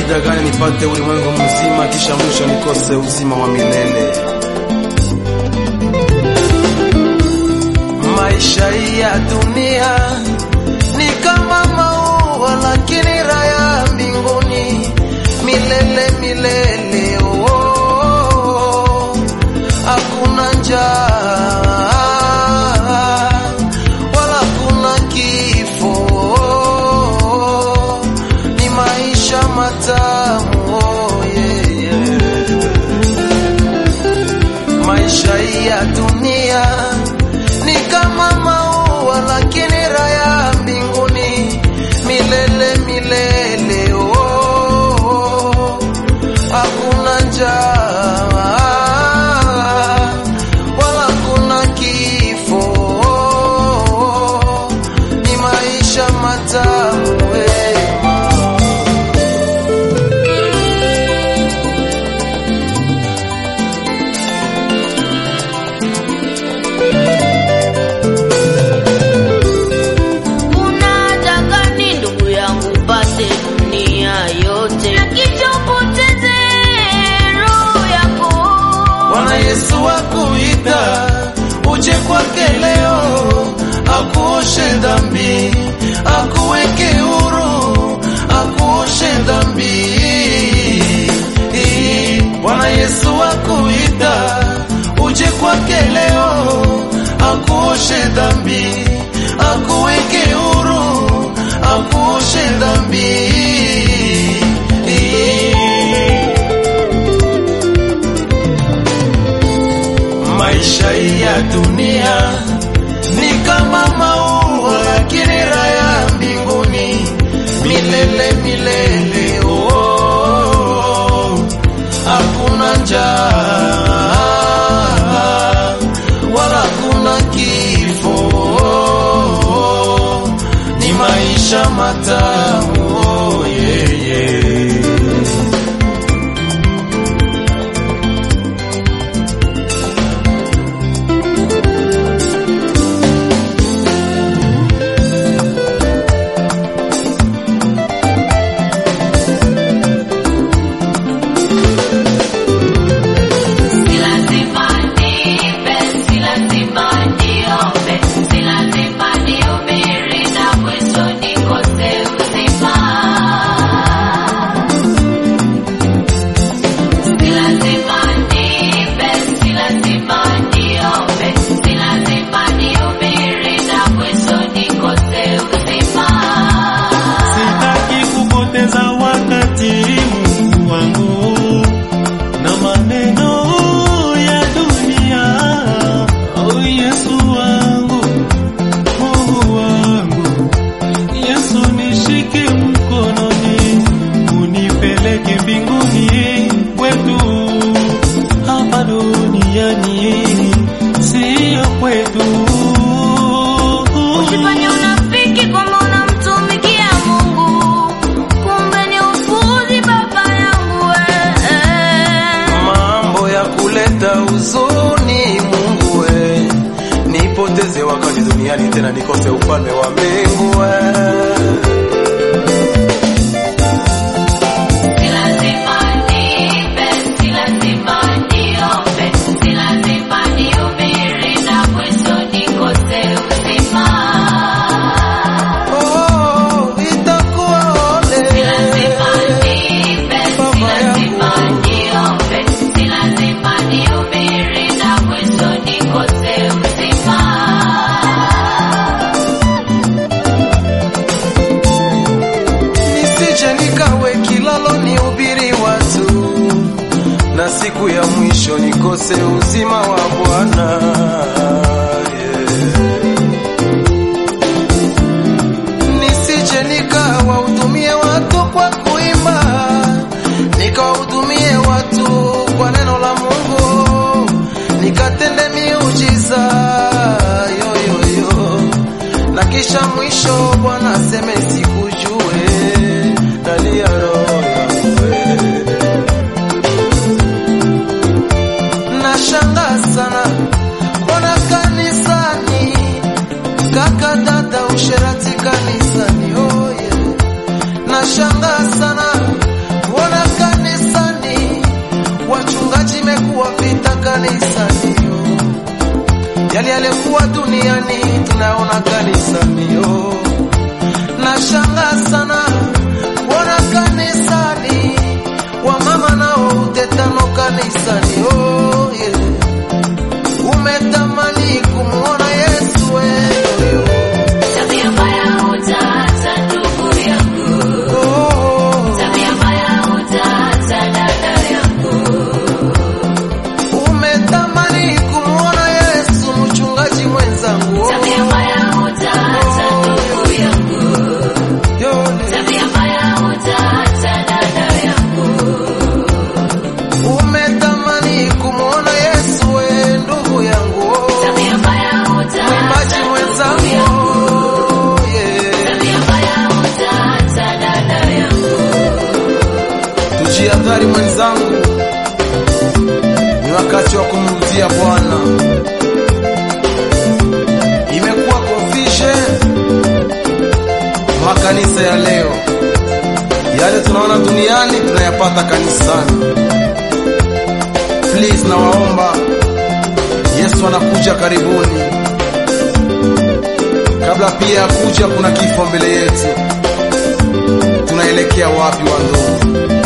faida gani nipate ulimwengu mzima, kisha mwisho nikose uzima wa milele? Maisha ya dunia ni kama maua, lakini raya mbinguni milele milele. Oh, hakuna njaa wala kuna kifo, ni maisha matamu. Oh, yeah, yeah. Maisha ya dunia ni kama maua, lakini raya mbinguni milele milele. Oh, hakuna njaa wala kuna kifo, ni maisha matamu. wema. Unataka ni ndugu yangu pate dunia yote na kisha upoteze roho yako. Bwana Yesu akuita uje kwake leo, akuoshe dhambi, akuweke huru, akuoshe dhambi. Bwana Yesu akuita uje kwake leo, akuoshe dhambi, akuweke huru, akuoshe dhambi. Maisha ya dunia ni kama maua, lakini raya mbinguni milele milele. Oh, hakuna njaa wala kuna kifo, ni maisha matamu. Oh, yeah, yeah. Si lazima niimbe, si lazima niombe, si lazima nihubiri na mwisho nikose uzima. Si lazima niimbe, si lazima niombe, si lazima nihubiri na mwisho nikose uzima. Sitaki kupoteza wakati Mungu wangu na maneno ya dunia. Oh, Yesu wangu, Mungu wangu, Yesu nishike mkononi, unipeleke mbinguni kwetu, hapa duniani siyo kwetu. Usifanye unafiki kwamba unamtumikia Mungu, kumbe ni upuzi baba yangu eh. mambo ya kuleta huzuni. Mungu we, nipoteze wakati duniani tena nikose ufalme wa mbingu we. Si lazima niimbe, si lazima niombe, si lazima nihubiri na mwisho nikose uzima. Oh, itakuwa ole. Si lazima niimbe, si Baba lazima yangu. niombe, si lazima nihubiri na mwisho nikose uzima. nisije nikawe kilalo nihubiri watu, na siku ya mwisho nikose uzima wa Bwana. Yeah. Nisije nikawahudumie watu kwa kuimba, nikawahudumie watu kwa neno la Mungu, nikatende miujiza yoyoyo na kisha mwisho Bwana aseme sikujue, ndani ya roho yangu wewe. Nashangaa sana mbona kanisani, kaka dada, usherati kanisani, oh yeah. Nashangaa sana mbona imekuwa vita kanisani yo. Yale yalikuwa duniani tunaona kanisani yo. Nashangaa sana kuona kanisani wamama nao utetano kanisani oh, yeah. Umetamani kumuona Yesu wewe Tabia mbaya utaacha ndugu yangu, oh, tabia mbaya utaacha dada yangu, umetamani kumuona Yesu mchungaji mwenzangu oh, tabia mbaya utaacha ndugu yangu, yole. tabia mbaya utaacha dada yangu, Umetamani kumuona Yesu we ndugu yangu oh, tabia mbaya mwimbaji utaacha ndugu mwenzangu yangu, oh, yeah. tabia mbaya utaacha dada yangu. Tujiadhari mwenzangu, ni wakati wa kumrudia Bwana. Imekuwa confusion makanisa ya leo, yale tunaona duniani tunayapata kanisani. Please, nawaomba, Yesu anakuja karibuni. Kabla pia ya kuja, kuna kifo mbele yetu. Tunaelekea wapi wandugu?